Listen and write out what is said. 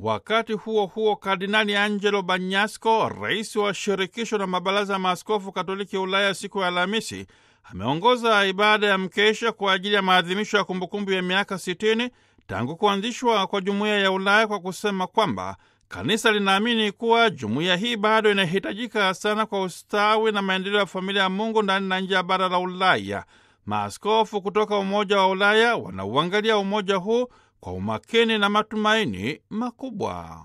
Wakati huo huo, Kardinali Angelo Bagnasco, rais wa shirikisho la mabaraza ya maaskofu Katoliki ya Ulaya, siku ya Alhamisi ameongoza ibada ya mkesha kwa ajili ya maadhimisho ya kumbukumbu ya miaka 60 tangu kuanzishwa kwa jumuiya ya Ulaya kwa kusema kwamba kanisa linaamini kuwa jumuiya hii bado inahitajika sana kwa ustawi na maendeleo ya familia ya Mungu ndani na nje ya bara la Ulaya. Maaskofu kutoka Umoja wa Ulaya wanauangalia umoja huu kwa umakini na matumaini makubwa.